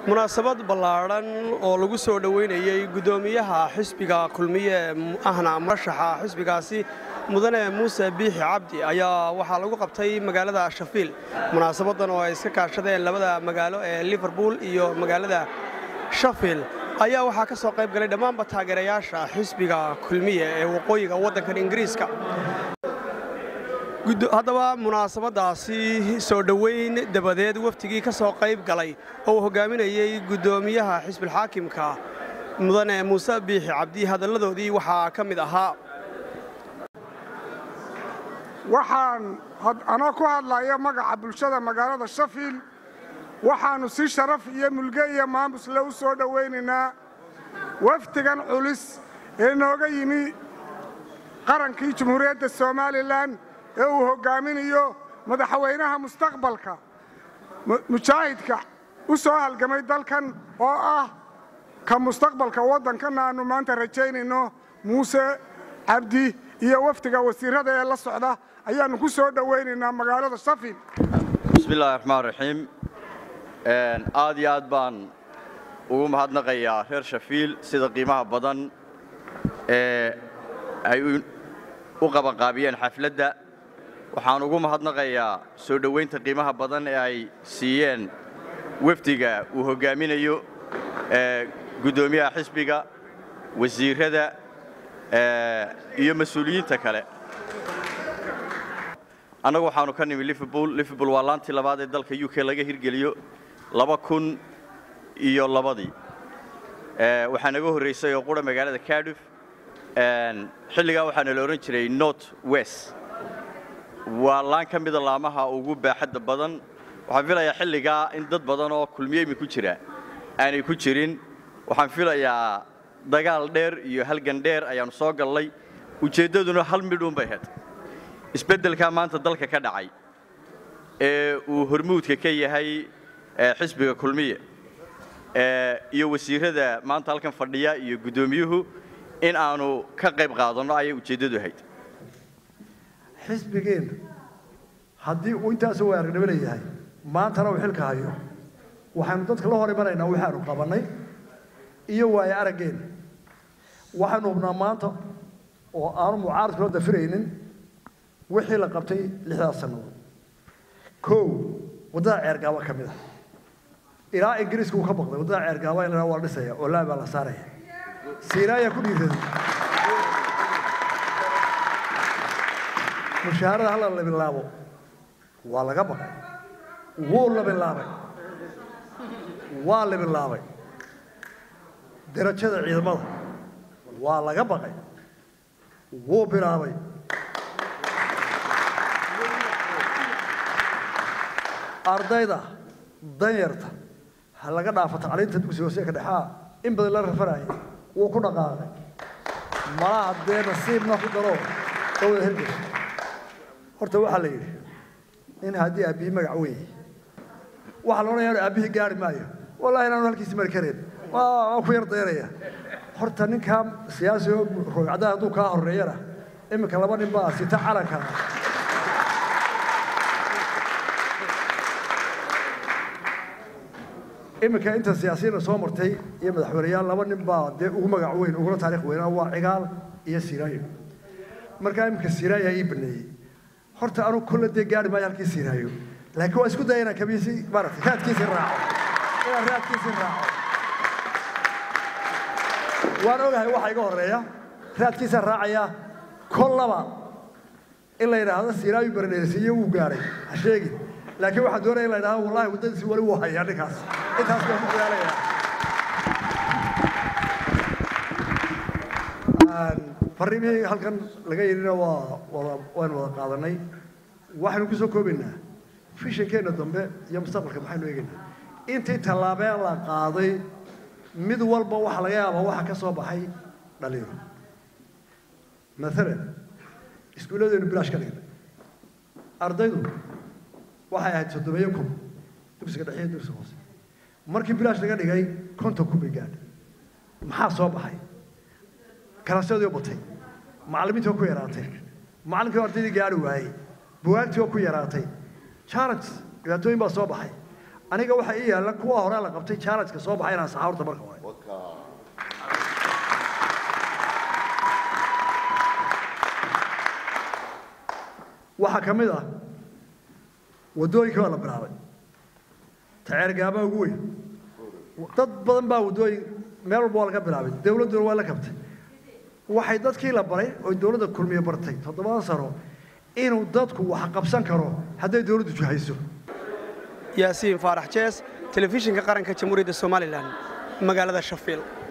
munaasabad ballaadhan oo lagu soo dhoweynayey guddoomiyaha xisbiga kulmiye ahna murashaxa xisbigaasi mudane muuse biixi cabdi ayaa waxaa lagu qabtay magaalada shafiil munaasabadan oo ay iska kaashadeen labada magaalo ee liverpool iyo magaalada shafiil ayaa waxaa ka soo qayb galay dhammaanba taageerayaasha xisbiga kulmiye ee waqooyiga waddankan ingiriiska haddaba munaasabadaasi soo dhoweyn dabadeed waftigii ka soo qayb galay oo uu hogaaminayey guddoomiyaha xisbilxaakimka mudane muuse biixi cabdi hadalladoodii waxaa ka mid ahaa waxaan anoo ku hadlaya magaca bulshada magaalada shafiil waxaannu si sharaf iyo mulge iyo maamusle u soo dhowaynaynaa wafdigan culis ee nooga yimi qarankii jumhuuriyadda somalilan ee uu hoggaaminayo madaxweynaha mustaqbalka mujaahidka u soo halgamay dalkan oo ah ka mustaqbalka waddankanna aannu maanta rajaynayno muuse cabdi iyo wafdiga wasiirrada ee la socda ayaannu ku soo dhowaynaynaa magaalada shafiil bismillahi raxmaan raxiim aad iyo aad baan ugu mahadnaqayaa reer shafiil sida qiimaha badan ee ay u qabanqaabiyeen xafladda waxaan ugu mahadnaqayaa soo dhowaynta qiimaha badan ee ay siiyeen wafdiga uu hoggaaminayo guddoomiyaha xisbiga wasiirrada iyo mas-uuliyiinta kale annagu waxaannu ka nimi liverpool liverpool waa laantii labaad ee dalka u k laga hirgeliyo laba kun iyo labadii waxaa naga horraysay oo qura magaalada cardiff xilligaa waxaana la odhan jiray north west waa laan ka mida laamaha ugu baaxadda badan waxaan filayaa xilligaa in dad badan oo kulmiyeymi ku jira aanay ku jirin waxaan filayaa dagaal dheer iyo halgan dheer ayaannu soo gallay ujeeddaduna hal midhuun bay ahayd isbeddelkaa maanta dalka ka dhacay ee uu hormuudka ka yahay xisbiga kulmiye iyo wasiirrada maanta halkan fadhiya iyo guddoomiyuhu in aanu ka qayb qaadanno ayay ujeeddadu ahayd xisbigeenna haddii uu intaasoo waaragnimo leeyahay maantana uu xilka hayo waxaynu dadka la hor imanaynaa waxaanu qabannay iyo waayo araggeenna waxaynu hubnaa maanta oo aanu mucaaradkula dafiraynin wixii la qabtay lixdaas sannadood kow waddada ceergaaba ka mid ah ilaa ingiriiska uu ka baqday waddada ceergaaba in la waa la dhisaya oo laabaa la saaraya siina ayaa ku dhiiraday mushaharada hala labilaabo waa laga baqay wuu labilaabay waa labilaabay darajada ciidamada waa laga baqay wuu bilaabay ardayda danyarta ha laga dhaafo tacliinta dugsiga hoose ka dhexaa in badan la rafanaya wuu ku dhaqaaqay malaha dee nasiibna ku daro oo wada hergesa horta waxaa la yidhi in haddii aabbihii magac weyn waxaa la odhanaya aabbihii gaari maayo wallahi inaanu halkiisi mari karayn waan ku yar dayraya horta ninkaa siyaasi oo roogcaddaa hadduu kaa horreeyana iminka laba nin baa sita calanka iminka inta siyaasiyiinna soo martay iyo madaxweyneyaal laba nin baa dee ugu magac weyn uguna taarikh weynaa waa cigaal iyo siraayo markaa iminka siraayo ii baneeyey horta anu kolle dee gaari maayo halkii siraayo laakiin waa isku daya inaan kabiisi maaragtay raadkiisii raaco inaan raadkiisii raaco waan ogahay waxa iga horreeya raadkiisaan raacaya kollaba in la yidhaahdo siraayo baradheersiiye wuu gaadhay ha sheegin laakiin waxaan doonaya in la yidhahdo wallahi waddadiisi weli wuu hayaa ninkaas intaas baan ku dadaalayaa farriimihii halkan laga yidhina waa wada waynu wada qaadanay waxaynu ku soo koobaynaa fishankeenna dambe iyo mustaqbalka maxaynu eegaynaa intii tallaabeen la qaaday mid walba waxa laga yaabaa waxa ka soo baxay dhalinyaro maalan iskuulladeenu bilaash ka dhignay ardaydu waxay ahayd soddomeeyo kun dugsiga dhexe iyo dugsiga hoose markii bilaash laga dhigay konton kun bay gaadhay maxaa soo baxay kalasyadii oo batay macallimiintii oo ku yaraatay macallinkii oo ardaydii gaari waayey buwaagtii oo ku yaraatay challenge dhibaatooyin baa soo baxay aniga waxaa ii yaalla kuwa hore la qabtay challenge-ka soo baxay inaan saxaa horta marka hore waxaa ka mid ah waddooyinka waa la bilaabay taceergaabaa ugu weyn dad badan baa waddooyin meel walba waa laga bilaabay dawladduna waa la kabtay waxay dadkii la baray oo dawladda kulmiye bartay toddobadan sano inuu dadku wax qabsan karo hadday dawladdu jihayso yaasiin faarax jees telefishinka qaranka jamhuuriyadda somalilan magaalada shafiil